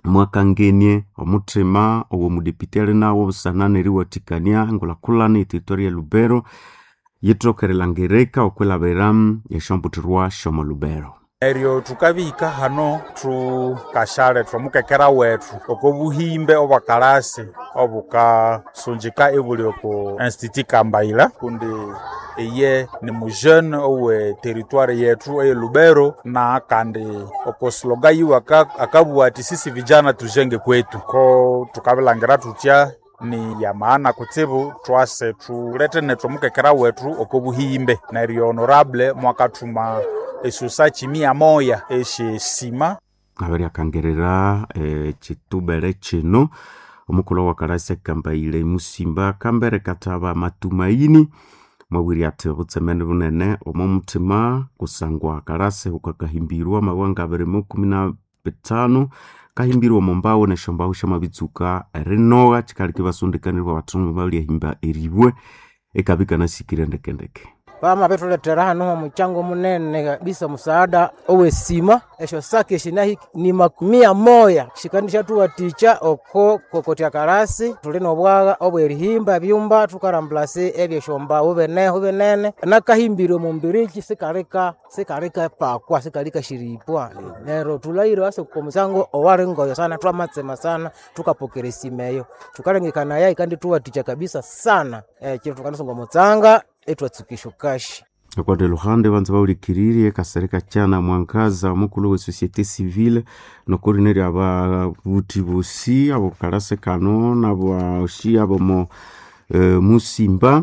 mwakangenie omuthima ow'omudepite ali nawo busana neriwathikania engulhakulhana eteritoria ya lubero yithokerelangirika okwilhabira esyombuthirwa syomo lubero eryo thukabihika hano thukashale thwamukekera wethu oko buhimbe obwakalasi obukasunjika ibuli oku institut kambaila kundi eye ni mujeune owe teritwari yethu eye lubero na kandi oko sloga yiwe aka- akabugha ati sisi vijana tujenge kwetu ko tukabilangira tutya ni ya maana kutsibu twase tulete netwamukekera wethu oko buhimbe neryo honorable mwakathuma esusa chimia moya eshyesima abiryakangirira ekitubere kino omukulhu wakalasi akambaile musimba kambere kathaba matumaini mwabwire athi obutsemeni bunene omo muthima kusangwa kalasi ukakahimbirwa amawanga abiri mu kumi na bitano kahimbirwa omo mbawu nesyombawu syamabitsuka erinogha kikaleka ibasondekanirwa abathungu balyahimba eribwe ekabya ikanasikire ndekendeke pama pethuletera hano omuchango munene kabisa musaada owesima esyo saki eshinahi ni makumia moya shikandi shathuwathikya oko kokotya kalasi thuli nobwagha obwerihimba ebyumba thukarambulasi ebyesyombawu bineho binene nakahimbire omumbiriki sikalika sikalika pakwa sikalika shiripwa nero thulaire wase komusango owali ngoyo sana twamatsema sana thukapokera esima eyo thukalengekanaya ikandi thuwathikya kabisa sana ekiro thukanasonga omutsanga etwatsukisha kashi akwate luhande banza baulikiririe kasereka kyana mwangaza omukulu we societe civile nokurineri ababuthi bosi abokalase kano naboshi abomo e, musimba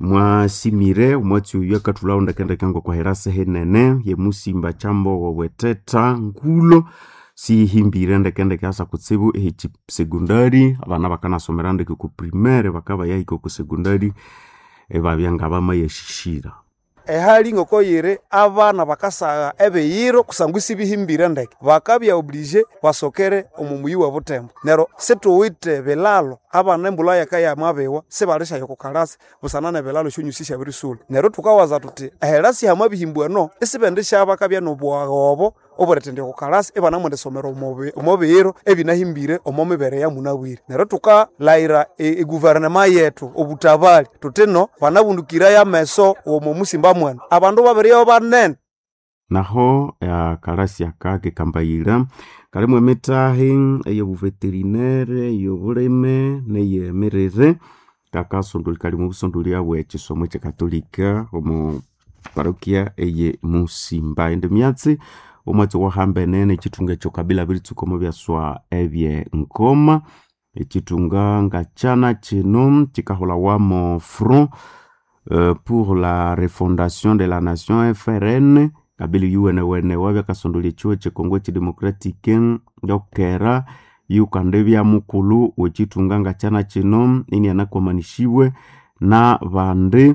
mwasimire omwatsi oyu akathulhawo ndekendeke ngokwaherase henene ye musimba kyambogo bweteta ngulo sihimbire ndekendeke asa kutsibu ehiki segondari abana bakanasomera ndeke ku primaire bakaba yahika ku segondari ebabya ngabamayashishira ehali ngokoyire abana bakasagha ebiyiro kusangwa isibihimbire ndeke bakabya oblige basokere omumuyi wa butembo nero situwite bilalo abana embulha yakayamabiwa sibalishayo kukalasi busana nebilalo syonyusi syabirisula nero thukawaza thuthi ehelasi hamabihimbwano isibindi syabakabya nobwagha obo oburetendya kukalasi ibanamwendisomera omobi- omobiyiro ebinahimbire omo mibere ya munabwire nero thukalayira e- eguverinema yethu obutabali thuthi no banabundukirayo ameso omo musimba mwenu abandu babiriyo banene naho akalasi aka kekambayira kalimu emitahi eyobuveterinere eyobulime neyemirire kakasondoli kali mu busondoli abwe ekisomo ekyekatolika omu parokia eye musimba ende myatsi omwatsi wahambene nekithunga ekyo kabila biritsuka omu byaswa ebye nkoma ekithunga ngakyana kino kikahulawamu front euh, pour la refondation de la nation frn kabili yuwenewene wabyakasondolya ekiwo ekyekongo ekidemocratique yokera yukande byamukulu wekithunga ngakyana kino inianakomanishibwe na bandi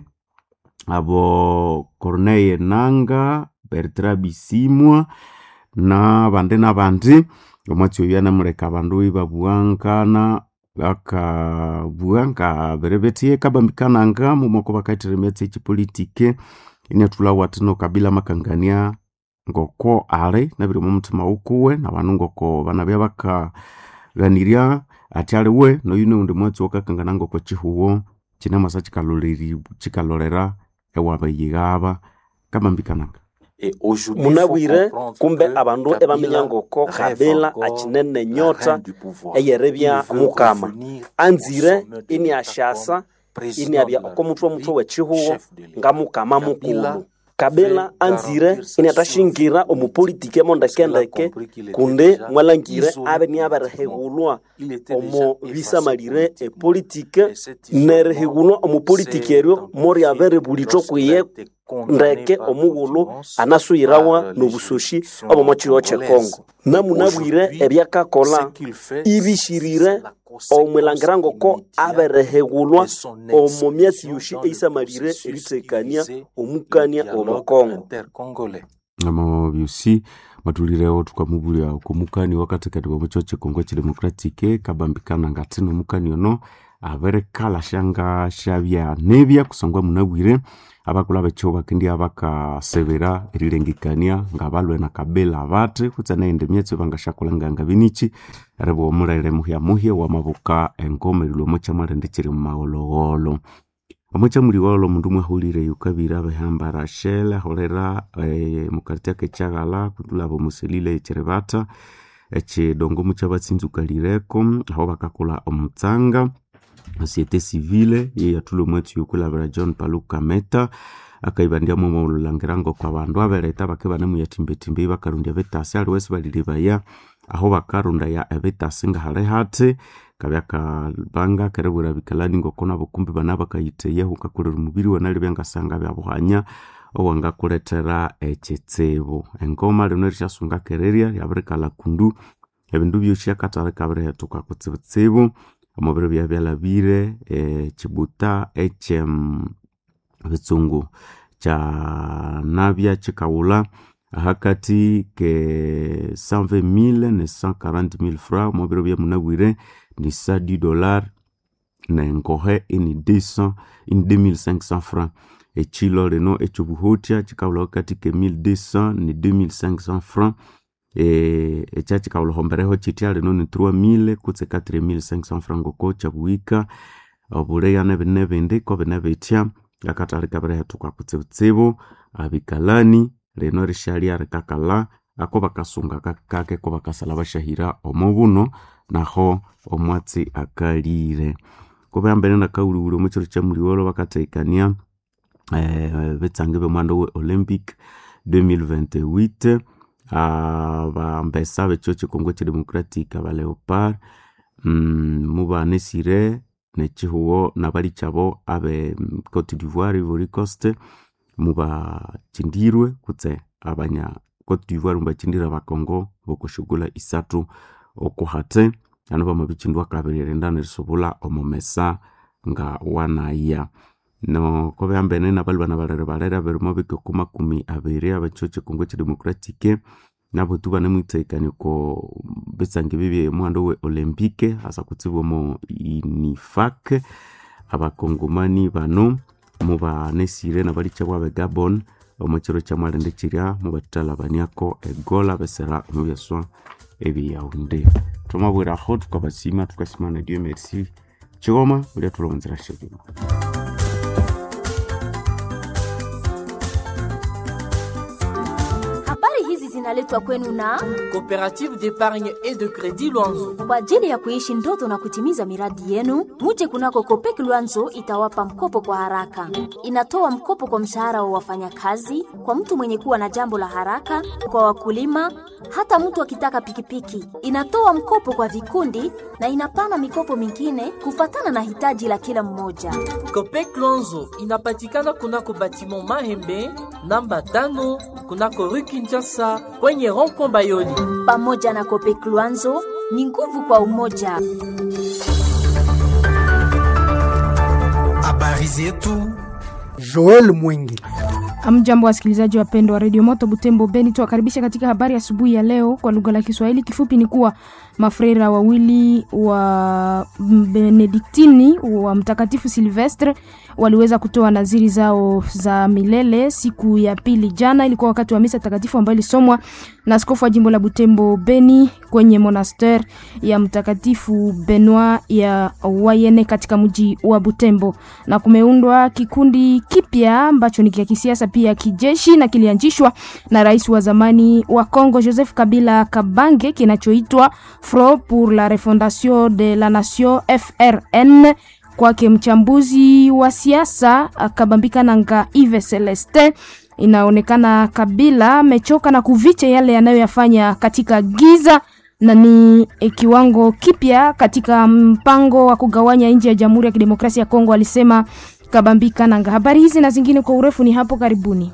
abo corneille nanga bertra bisimwa na bandi na bandi omwatsi oyu anamuleka abandu ibabuwankana bakabugha nga birebethie kabambikananga mumwako bakaithira emyatsi ekipolitike iniathulhawo athino kabila makangania ngoko ali nabiri omu muthima wukuwe nabandu ngoko banabya bakaghanirya athi aliwe noyu nuwundi mwatsi wakakangana ngoko kihuwo kinamwasa kikaloreri- kikalorera ewabayighaba kabambikananga munabwire kumbe abandu ebaminya ngoko kabila akinene nyota eyerebya mukama anzire iniasyasa iniabya okomutwe omutwe wekihuho nga mukama mukulu kabila anzire iniatashingira omupolitiki emondekendeke kundi mwalangire abe niaberehegulwa omo bisamalire epolitike nerehegulwa omupolitiki eryo moriaberebulithwa kwiye ndeke omughulu anasuyirawa nobusoshi obomo kiro kyekongo namunabwire ebyakakola ibishirire omwilangira ngoko aberehegulwa omo myatsi yoshi eisamalire erithekania omukania omukongo amo byosi mwathulirewo thukamubulya okomukani wakathekati bwamukyo kyekongo ekidemocratique kabambikana ngathi nomukani ono abirikalha syanga syabya nibya kusangwa munabwire abakulu abekyo bakendia bakasebera erilengekania ngabalwe na kabila bati kutse naende myetso bangashakulanganga binichi eribo omulere muhya muhya wamabuka engoma erilwe omuchamalende chiri mumaghologholo omuchamuliwolo omundu mwahulire yukabira behamba rachel aholera eh, mukartia kechaghala kutulaba omuselile echiribata echidongo muchabatsinzukalireko aho bakakula omutsanga societe civile ye yatula omwetsi yokulabira john paluka meta akaibandiamu omululangiranga kwa bandu abeleta bake banemuyatimbetimbe bakarundya betasi aliwesi balilibaya aho bakarunda ya ebetasi ngahali hati kabya kabanga kerebwera bikalani ngokona bukumbi bana bakayiteyeho kakulera omubiri wanali byangasanga byabuhanya owangakuletera ekitsibu engoma lino rishasunga kererya lyabirikala kundu ebindu byosi akatari kabirihetuka kutsibutsibu omubiri bya byalabire ekibuta ekye bitsungu kyanabya kikawula hakati ke 120 ne 140 francs omubiri bya munabwire ni 110 dollar nengohe ini 200 ini 2500 francs ekilo lino ekyobuhotya kikawula hakati ke 1200 ni 2500 francs e, ekya kikawulahombereho kitya lino ni 3000 kutse ka 3500 francs ngoko kyabuhika obuleya nebine ebindi ko bine bitya akatali kabirihetuka kutsibutsibu abikalani lino rishalya rikakala ako bakasunga kakake ko bakasala bashahira omubuno naho omwatsi akalire kubambene nakawuliwuli omukiro kyamuliwolo bakateikania eh, betsange bemwanda we olympic 2028 uh, bambesa bekyo kikongo kidemocratic abaleopard mm, mubanesire nekihuwo nabali kyabo abe cote d'ivoire ivory coast mubachindirwe kutse abanya cote d'ivoire mubachindira bakongo bokushugula isatu okuhate ano bamabichindu kabiri renda risobula omumesa nga wanaya no kobe ambene nabali bana balere balere aberimo bike makumi abiri abekyo kikongo kidemocratique nabo tu banemwitsaikani ko bitsange bibye muhando we olympique hasa kutsibwa mo inifak abakongomani bano mubanesire nabalicha bwabe gabon omukiro kyamwalende kirya mubatalabaniako egola besera omubyaswa ebiyaunde twamabwiraho tukabasima tukasimana dieu merci chigoma ulia tulonzera shebima Habari hizi zinaletwa kwenu na Coopérative d'épargne et de crédit Luanzo. kwa ajili ya kuishi ndoto na kutimiza miradi yenu. Muje kunako Kopek Luanzo itawapa mkopo kwa haraka. Inatoa mkopo kwa mshahara wa wafanyakazi, kwa mtu mwenye kuwa na jambo la haraka, kwa wakulima, hata mtu akitaka pikipiki. Inatoa mkopo kwa vikundi na inapana mikopo mingine kufatana na hitaji la kila mmoja. Copec Luanzo inapatikana kunako batiment Mahembe namba tano kunako rue Kinshasa kwenye rond-point Bayoli. Pamoja na Kopek Luanzo ni nguvu kwa umoja. Habari zetu. Joel Mwingi. Amjambo wasikilizaji wapendwa wa redio Moto Butembo Beni, tuwakaribisha katika habari asubuhi ya leo kwa lugha la Kiswahili. Kifupi ni kuwa mafreira wawili wa Benediktini wa Mtakatifu Silvestre waliweza kutoa naziri zao za milele siku ya pili jana. Ilikuwa wakati wa misa takatifu ambayo ilisomwa na askofu wa jimbo la Butembo Beni kwenye monaster ya Mtakatifu Benoit ya Wayene katika mji wa Butembo, na kumeundwa kikundi kipya ambacho ni kia kisiasa pia kijeshi na kilianzishwa na rais wa zamani wa Congo Joseph Kabila Kabange kinachoitwa Front pour la Refondation de la Nation FRN. Kwake mchambuzi wa siasa Kabambika Nanga Yves Celestin, inaonekana Kabila amechoka na kuvicha yale yanayoyafanya katika giza na ni e, kiwango kipya katika mpango wa kugawanya nchi ya Jamhuri ya Kidemokrasia ya Kongo, alisema Kabambika Nanga. Habari hizi na zingine kwa urefu ni hapo karibuni.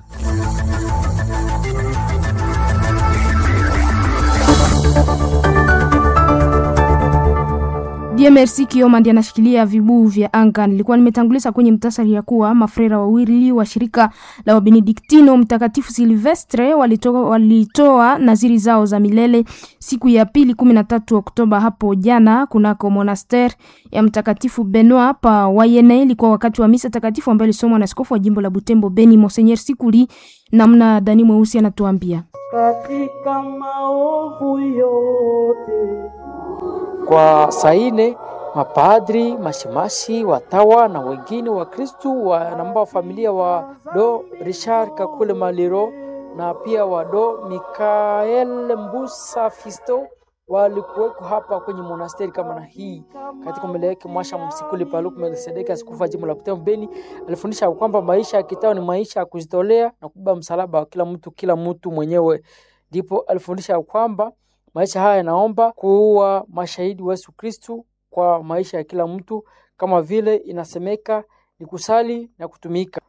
Dieu merci Kioma ndiye anashikilia vibuu vya anga. Nilikuwa nimetanguliza kwenye mtasari ya kuwa mafrera wawili wa shirika la Wabenediktino Mtakatifu Silvestre walitoa, walitoa naziri zao za milele siku ya pili kumi na tatu Oktoba hapo jana kunako monaster ya Mtakatifu Benoit pa Wayene. Ilikuwa wakati wa misa takatifu ambayo ilisomwa na askofu wa jimbo la Butembo Beni Monseigneur Sikuli, namna Dani Mweusi anatuambia katika maovu yote kwa saine mapadri, mashemasi, watawa na wengine wa Kristu wanamba familia wa do Richard Kakule Maliro na pia wa do Mikael Mbusa Fisto walikuweko hapa kwenye monasteri kama na hii katika mbele yake Mwasha Msikuli Paluku Melkisedeki, askofu wa jimbo la Butembo Beni, alifundisha kwamba maisha ya kitao ni maisha ya kujitolea na kubeba msalaba wa kila mtu kila mtu mwenyewe. Ndipo alifundisha kwamba maisha haya yanaomba kuwa mashahidi wa Yesu Kristu kwa maisha ya kila mtu, kama vile inasemeka ni kusali na kutumika.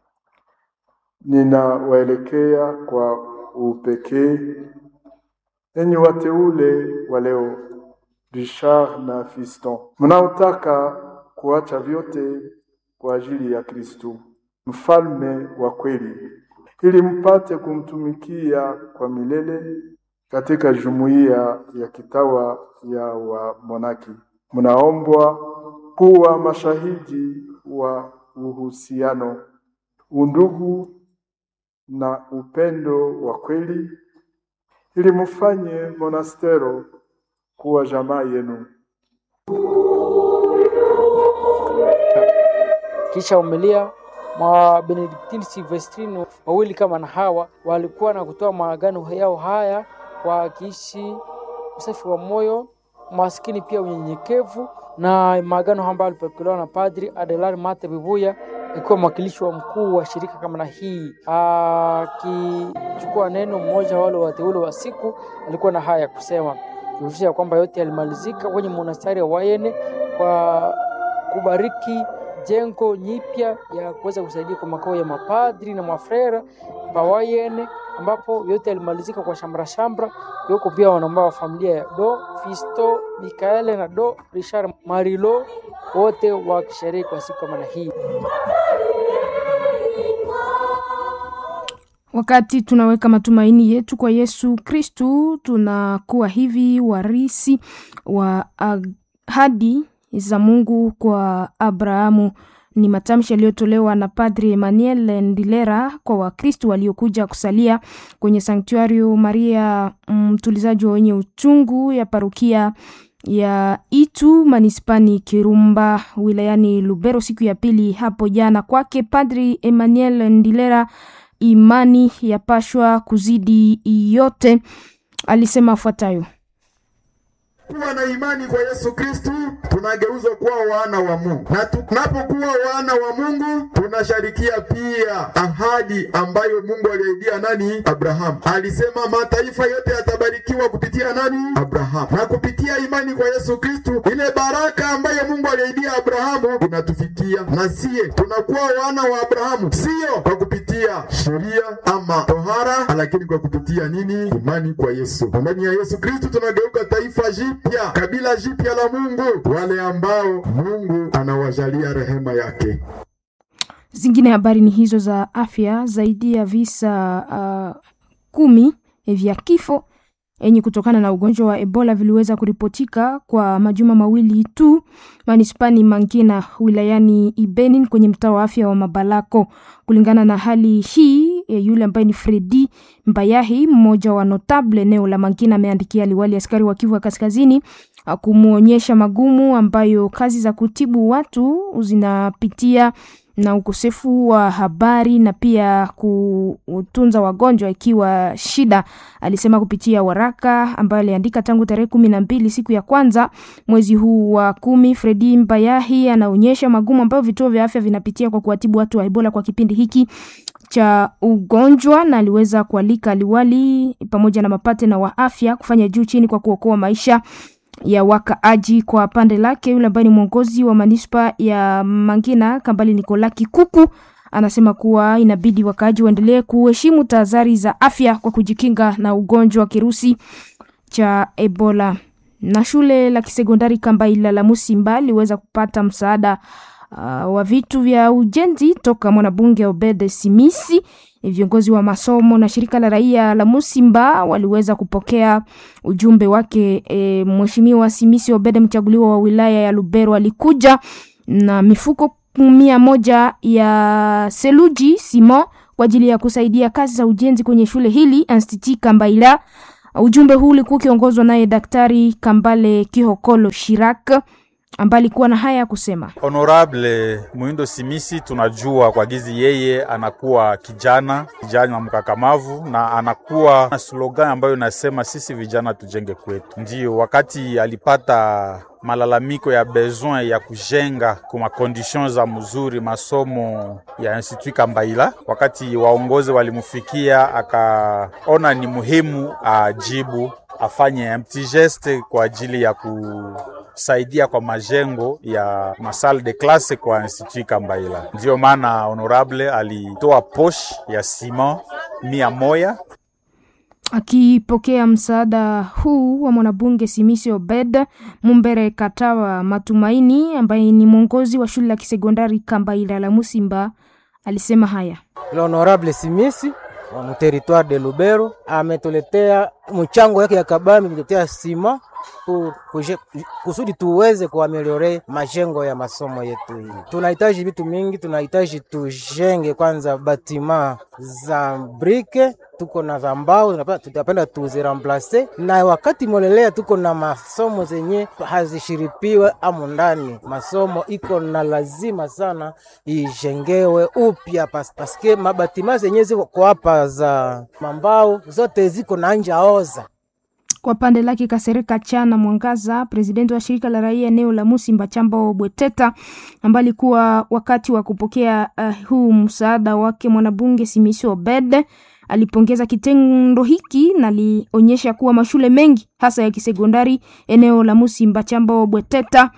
Ninawaelekea kwa upekee enyi wateule wa leo, Richard na Fiston, mnaotaka kuacha vyote kwa ajili ya Kristu mfalme wa kweli, ili mpate kumtumikia kwa milele katika jumuiya ya kitawa ya wamonaki. Mnaombwa kuwa mashahidi wa uhusiano, undugu na upendo wa kweli ili mufanye monastero kuwa jamaa yenu. Kisha umelia mwa Benediktini Silvestrini wawili kama na hawa walikuwa na kutoa maagano yao haya kwa kiishi usafi wa moyo, maskini pia unyenyekevu, na maagano ambayo alipokelewa na Padri Adelar Mate Bibuya akiwa mwakilishi wa mkuu wa shirika kama na hii, akichukua neno mmoja wale wateule wa siku, alikuwa na haya ya kusema kuhusisha kwamba yote yalimalizika kwenye monastari wa Wayene kwa kubariki jengo nyipya ya kuweza kusaidia kwa makao ya mapadri na mafrera pa Wayene, ambapo yote yalimalizika kwa shamra shamra. Yuko pia wanambao wa familia ya Do Fisto Mikaele na Do Richard Marilo, wote wakisherehe kwa siku kama na hii. Wakati tunaweka matumaini yetu kwa Yesu Kristu, tunakuwa hivi warisi wa ahadi za Mungu kwa Abrahamu. Ni matamshi yaliyotolewa na Padri Emmanuel Ndilera kwa Wakristu waliokuja kusalia kwenye Sanktuario Maria mtulizaji wa wenye uchungu ya parukia ya Itu manispani Kirumba wilayani Lubero siku ya pili hapo jana. Kwake Padri Emmanuel Ndilera, imani yapashwa kuzidi yote, alisema afuatayo: kuwa na imani kwa Yesu Kristu tunageuzwa kuwa wana wa Mungu, na tunapokuwa wana wa Mungu tunasharikia pia ahadi ambayo Mungu aliahidia nani? Abrahamu. Alisema mataifa yote yatabarikiwa kupitia nani? Abrahamu. Na kupitia imani kwa Yesu Kristu, ile baraka ambayo Mungu aliahidia Abrahamu inatufikia na siye tunakuwa wana wa Abrahamu, sio kwa kupitia sheria ama tohara, lakini kwa kupitia nini? Imani kwa Yesu. Ndani ya Yesu Kristu tunageuka taifa jipya, kabila jipya la Mungu, wale ambao Mungu anawajalia rehema yake. Zingine habari ni hizo za afya. Zaidi ya visa uh, kumi vya kifo yenye kutokana na ugonjwa wa Ebola viliweza kuripotika kwa majuma mawili tu manispani Mangina wilayani Ibenin kwenye mtaa wa afya wa Mabalako. Kulingana na hali hii, yule ambaye ni Fredi Mbayahi, mmoja wa notable eneo la Mangina, ameandikia liwali askari wa Kivu ya Kaskazini kumwonyesha magumu ambayo kazi za kutibu watu zinapitia na ukosefu wa habari na pia kutunza wagonjwa ikiwa shida, alisema kupitia waraka ambayo aliandika tangu tarehe kumi na mbili siku ya kwanza mwezi huu wa kumi. Fredi Mbayahi anaonyesha magumu ambayo vituo vya afya vinapitia kwa kuwatibu watu wa Ebola kwa kipindi hiki cha ugonjwa, na aliweza kualika liwali pamoja na mapatena wa afya kufanya juu chini kwa kuokoa maisha ya wakaaji. Kwa pande lake, yule ambaye ni mwongozi wa manispa ya Mangina Kambali Nikola Kikuku anasema kuwa inabidi wakaaji waendelee kuheshimu tahadhari za afya kwa kujikinga na ugonjwa wa kirusi cha Ebola. Na shule la kisekondari Kambaila la Musimba liweza kupata msaada uh, wa vitu vya ujenzi toka mwanabunge Obed Simisi. Viongozi wa masomo na shirika la raia la Musimba waliweza kupokea ujumbe wake. E, Mheshimiwa Simisi Obed, mchaguliwa wa wilaya ya Lubero, alikuja na mifuko mia moja ya seluji simo kwa ajili ya kusaidia kazi za ujenzi kwenye shule hili Institut Kambaila. Ujumbe huu ulikuwa ukiongozwa naye Daktari Kambale Kihokolo Shirak ambaye alikuwa na haya ya kusema. Honorable Muindo Simisi, tunajua kwa gizi yeye anakuwa kijana kijana mkakamavu, na anakuwa na slogan ambayo inasema sisi vijana tujenge kwetu. Ndiyo wakati alipata malalamiko ya besoin ya kujenga kuma condition za mzuri masomo ya Institut Kambaila, wakati waongozi walimufikia, akaona ni muhimu ajibu afanye petit geste kwa ajili ya kusaidia kwa majengo ya masal de classe kwa Institut Kambaila. Ndiyo maana honorable alitoa posh ya sima mia moya Akipokea msaada huu wa mwanabunge Simisi Obed Mumbere Katawa Matumaini, ambaye ni mwongozi wa shule la kisekondari Kambaila la Musimba, alisema haya. L'honorable Simisi wa mteritoire de Lubero ametuletea mchango yake ya kabambi, ametuletea sima kusudi tuweze kuameliore majengo ya masomo yetu. Hii tunahitaji vitu mingi, tunahitaji tujenge kwanza batima za brike, tuko na za mbao, tutapenda tuziramplase, na wakati molelea tuko na masomo zenye hazishiripiwe amu ndani. Masomo iko na lazima sana ijengewe upya pas, paske mabatima zenye ziko hapa za mambao zote ziko na nja oza kwa pande lake Kasereka Chana Mwangaza, presidenti wa shirika la raia eneo la Musimba Chambo Bweteta, ambaye alikuwa wakati wa kupokea uh, huu msaada wake mwanabunge Simisi Obed, alipongeza kitendo hiki na alionyesha kuwa mashule mengi hasa ya kisekondari eneo la Musimba Chambo Bweteta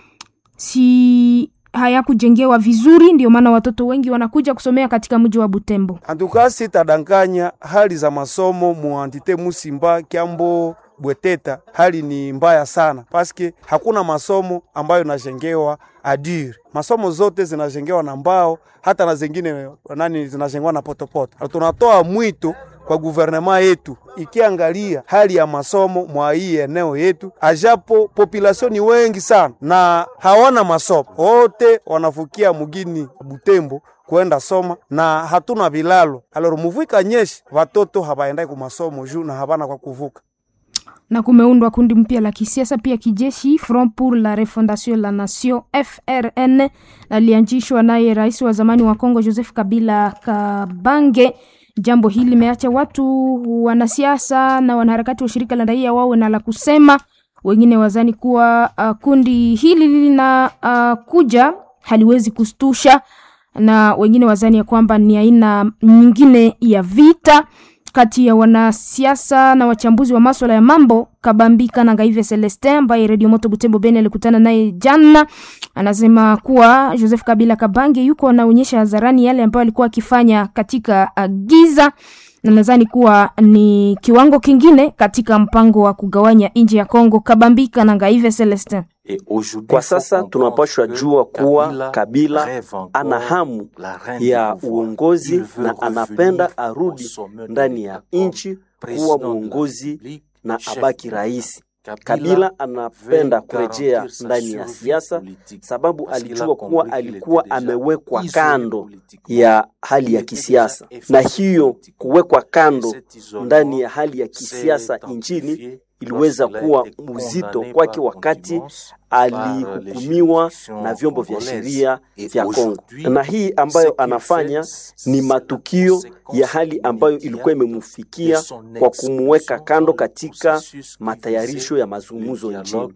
si hayakujengewa vizuri, ndio maana watoto wengi wanakuja kusomea katika mji wa Butembo. Antukasi tadanganya hali za masomo muantite Musimba Kyambo Bweteta, hali ni mbaya sana paske hakuna masomo ambayo inajengewa adire. Masomo zote zinajengewa na mbao, hata na zingine nani zinajengewa na potopoto. Tunatoa mwito kwa guvernema yetu ikiangalia hali ya masomo mwa hii eneo yetu, ajapo population ni wengi sana na hawana masomo, wote wanafukia mugini Butembo kwenda soma na hatuna vilalo. Aloro muvika nyeshi watoto habaendai ku masomo juu na habana kwa kuvuka na kumeundwa kundi mpya la kisiasa pia kijeshi Front pour la Refondation la Nation FRN, alianzishwa naye rais wa zamani wa Kongo Joseph Kabila Kabange. Jambo hili limeacha watu wanasiasa na wanaharakati wa shirika la raia wawe na la kusema. Wengine wazani kuwa uh, kundi hili lina uh, kuja haliwezi kustusha, na wengine wazani ya kwamba ni aina nyingine ya vita kati ya wanasiasa na wachambuzi wa maswala ya mambo. Kabambika na Ngaive Celestin ambaye Radio Moto Butembo Beni alikutana naye jana, anasema kuwa Joseph Kabila Kabange yuko anaonyesha hadharani yale ambayo alikuwa akifanya katika giza, na nadhani kuwa ni kiwango kingine katika mpango wa kugawanya nchi ya Kongo. Kabambika na Ngaive Celestin kwa sasa tunapashwa jua kuwa Kabila ana hamu ya uongozi na anapenda arudi ndani ya nchi kuwa mwongozi na abaki rais. Kabila anapenda kurejea ndani ya siasa sababu alijua kuwa alikuwa amewekwa kando ya hali ya kisiasa, na hiyo kuwekwa kando ndani ya hali ya kisiasa nchini iliweza kuwa mzito kwake wakati alihukumiwa na vyombo vya sheria vya Kongo, na hii ambayo anafanya ni matukio ya hali ambayo ilikuwa imemfikia kwa kumuweka kando katika matayarisho ya mazungumzo nchini.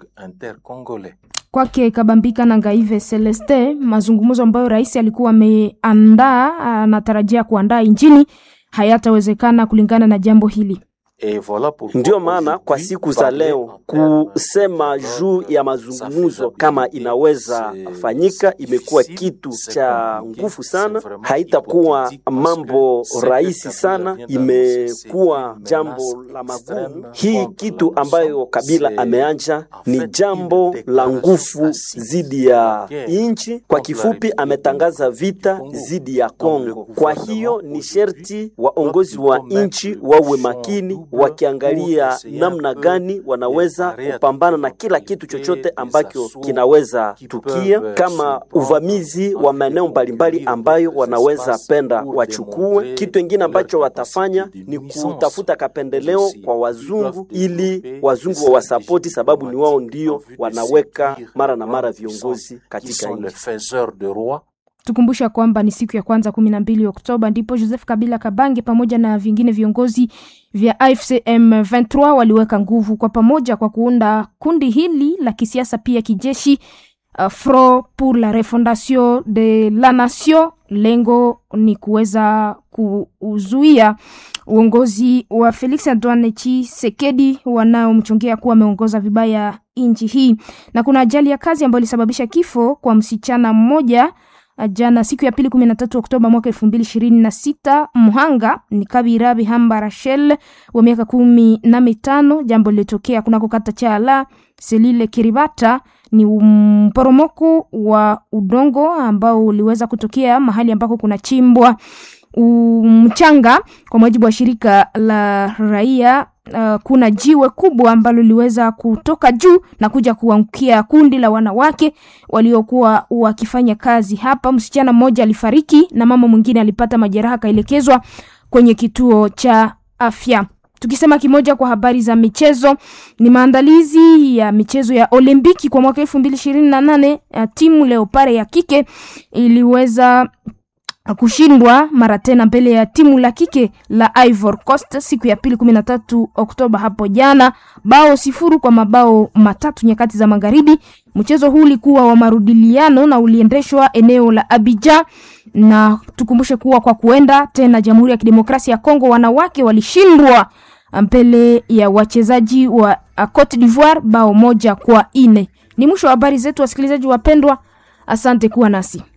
Kwake Kabambika na Ngaive Celeste, mazungumzo ambayo rais alikuwa ameandaa anatarajia kuandaa nchini hayatawezekana kulingana na jambo hili. Ndiyo maana kwa siku za leo kusema juu ya mazungumzo kama inaweza fanyika imekuwa kitu cha nguvu sana, haitakuwa mambo rahisi sana, imekuwa jambo la magumu. Hii kitu ambayo Kabila ameanja ni jambo la nguvu zidi ya nchi. Kwa kifupi, ametangaza vita zidi ya Kongo. Kwa hiyo ni sherti waongozi wa nchi wawe makini, wakiangalia namna gani wanaweza kupambana na kila kitu chochote ambacho kinaweza tukia, kama uvamizi wa maeneo mbalimbali ambayo wanaweza penda wachukue. Kitu kingine ambacho watafanya ni kutafuta kapendeleo kwa wazungu, ili wazungu wa wasapoti, sababu ni wao ndio wanaweka mara na mara viongozi katika nchi. Tukumbusha kwamba ni siku ya kwanza kumi na mbili Oktoba ndipo Joseph Kabila Kabange pamoja na vingine viongozi vya AFC M23 waliweka nguvu kwa pamoja kwa kuunda kundi hili la kisiasa pia kijeshi, uh, Front pour la refondation de la nation. Lengo ni kuweza kuzuia uongozi wa Felix Antoine Tshisekedi wanaomchongea kuwa ameongoza vibaya nchi hii, na kuna ajali ya kazi ambayo ilisababisha kifo kwa msichana mmoja jana siku ya pili kumi na tatu Oktoba mwaka elfu mbili ishirini na sita. Mhanga ni Kabira Bihamba Rachel wa miaka kumi na mitano. Jambo lilitokea kunako kata Chala Selile Kiribata. Ni mporomoko wa udongo ambao uliweza kutokea mahali ambako kuna chimbwa mchanga. Kwa mujibu wa shirika la raia uh, kuna jiwe kubwa ambalo liliweza kutoka juu na kuja kuangukia kundi la wanawake waliokuwa wakifanya kazi hapa. Msichana mmoja alifariki na mama mwingine alipata majeraha, akaelekezwa kwenye kituo cha afya. Tukisema kimoja kwa habari za michezo, ni maandalizi ya michezo ya Olimpiki kwa mwaka elfu mbili ishirini na nane. Timu Leopare ya kike iliweza kushindwa mara tena mbele ya timu la kike la Ivory Coast siku ya pili kumi na tatu Oktoba hapo jana, bao sifuru kwa mabao matatu nyakati za magharibi. Mchezo huu ulikuwa wa marudiliano na uliendeshwa eneo la Abidjan, na tukumbushe kuwa kwa kuenda tena Jamhuri ya Kidemokrasia ya Kongo wanawake walishindwa mbele ya wachezaji wa Cote d'Ivoire bao moja kwa ine. Ni mwisho wa habari zetu, wasikilizaji wapendwa, asante kuwa nasi.